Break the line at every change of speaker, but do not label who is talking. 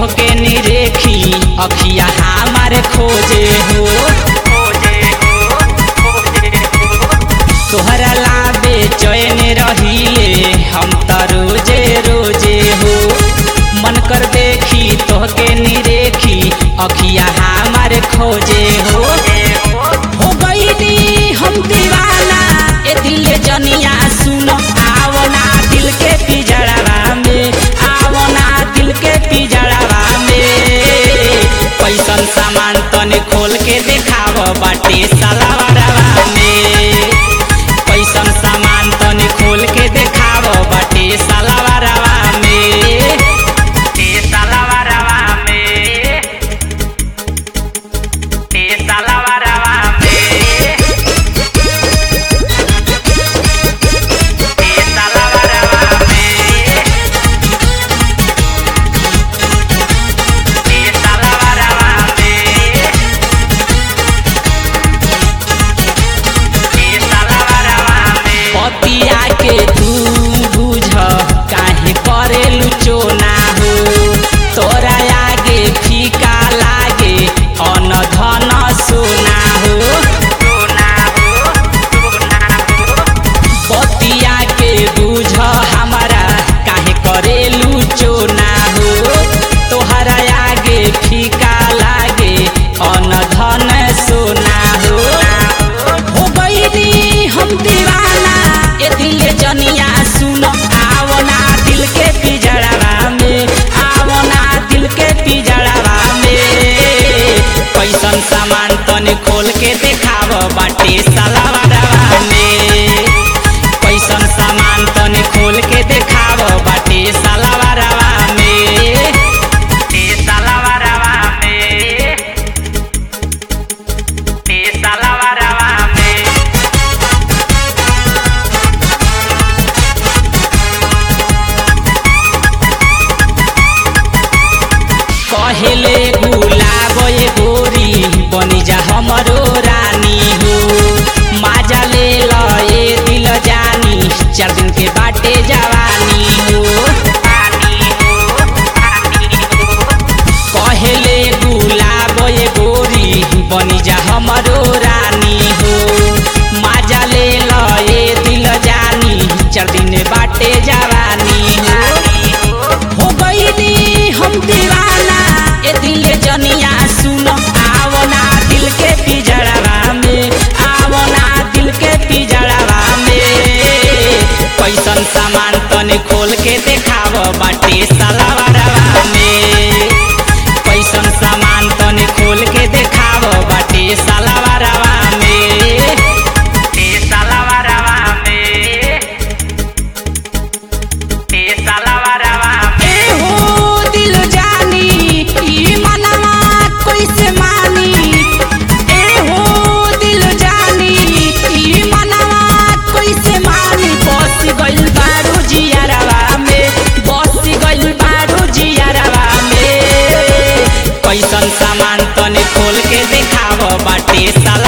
तोहके निरेखी अखिया हमारे खोजे हो तोहरा लाबे चैन रहिले हम त रोजे रोजे हो मन कर देखी तोहके निरेखी अखिया हमारे खोजे हो हो गईली हम दीवाना ए दिल जनिया सुन आवना दिल के पिजड़ावा में आवना दिल के पिजड़ावा में पैसन सामान तने खोल के देखाव बाटे सलावरवा में पैसन सामान तने खोल के देखाव बाटे सलावरवा में ए सलावरवा में ए सलावरवा में ए सलावरवा में ए सलावरवा में पतिया के तू बुझ काहे करेलु चोना हो तोरा आगे फीका लागे अन धन सोना हो पतिया के बुझ हमारा काहे करेलु चोना हो तोहरा आगे फीका लागे अन धन सोना हो हो गईली हम दीवाना ए दिल जनिया सुन आवना दिल के पिजड़ावा में आवना दिल के पिजड़ावा में कैसन सामान तने खोल के देखाव बाटे सलावरवा में कैसन सामान तने खोल के देखाव बाटे सलावरवा में ए सलावरवा में ए सलावरवा में कहेले गुलाब ये गोरी बनी जा हमरो रानी हो माजा ले ल ए दिल जानी चार दिन के बाटे जवानी हो कहेले गुलाब ये गोरी बनी जा हमरो रानी हो माजा ले ल ए दिल जानी चार दिन बाटे जवानी हो हो गईली हम दीवाना ए दिल जनिया सुन आवना दिल के पिजड़ावा में आवना दिल के पिजड़ावा में कैसन सामान तने खोल के देखाव बाटे सलावरवा में कैसन सामान तने खोल के देखाव बाटे सलावरवा में ए सलावरवा में ए सलावरवा में ए हो दिल जानी ई मनवा कैसे मानी ए हो दिल जानी ई मनवा कैसे मानी बस गइल बारू जियारवा में बस गइल बारू जियारवा में कैसन सामान तने खोल के देखाव बाटे साला